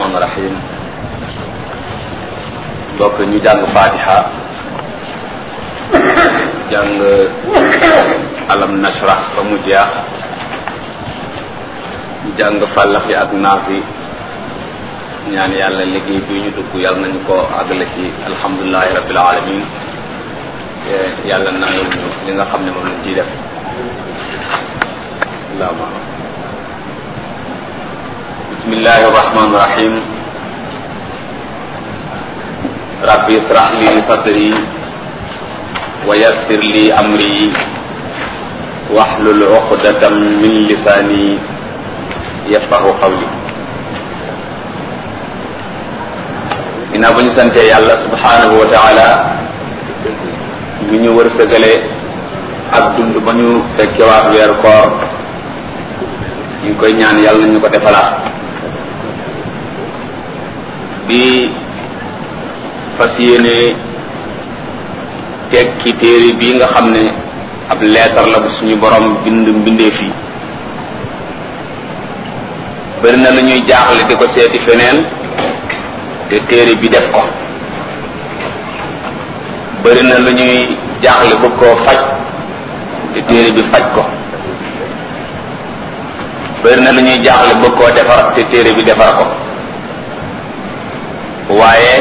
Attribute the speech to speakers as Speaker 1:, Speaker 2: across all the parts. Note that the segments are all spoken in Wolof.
Speaker 1: rahmaani rahim mbokk ñu jàng fatiha jàng alam nashrah ba mu jeex ñu jàng fàllax yi ak naaf yi ñaan yàlla liggéey bi ñu dugg yàlla nañu ko àggale ci alhamdulilahi rabbil alamin yàlla nangul ñu li nga xam ne moom lañ ciy def allahuma bismillahi arrahmani irrahim rabbi israh li sadri wa yassir li amri wahlul uqdatam min lisani yafqahu qawli ginnaaw ba ñu santee yàlla subhanahu wa taala ñu ñu wërsëgale ak dund ba ñu fekkewaat weer koor ñu ngi koy ñaan yàlla ñu ko defalaat di fas yéene tekki téere bii nga xam ne ab leetar la bu suñu borom bind mbindeef yi bëri na lu ñuy jaaxle di ko seeti feneen te téere bi def ko bëri na lu ñuy jaaxle bëgg koo faj te téere bi faj ko bëri na lu ñuy jaaxle bëgg koo defar te téere bi defar ko waaye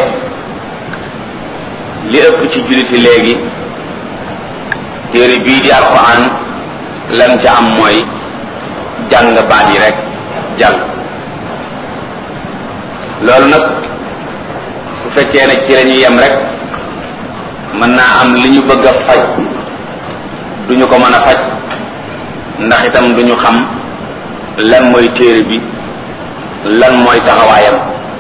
Speaker 1: li ëpp ci julliti léegi téere bii di alquran lan ca am mooy jàng baat yi rek jàng loolu nag su fekkee ne ci la ñuy yem rek mën naa am li ñu bëgg a faj duñu ko mën a faj ndax itam duñu xam lan mooy téere bi lan mooy taxawaayam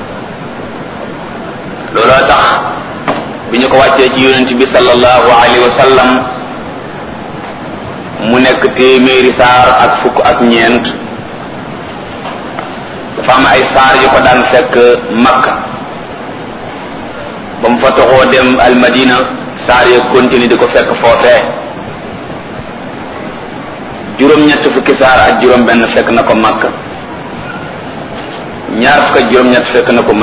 Speaker 1: looloo tax bi ñu ko wàccee ci yonent bi sallallahu alayhi wa sallam mu nekk téeméeri saar ak fukk ak ñeent dafa am ay saar yu ko daan fekk makka ba mu fa toxoo dem almadina saar ya continue di ko fekk foofee juróom-ñett fukki saar ak juróom benn fekk na ko makka ñaar fukk ak juróom-ñett fekk na ko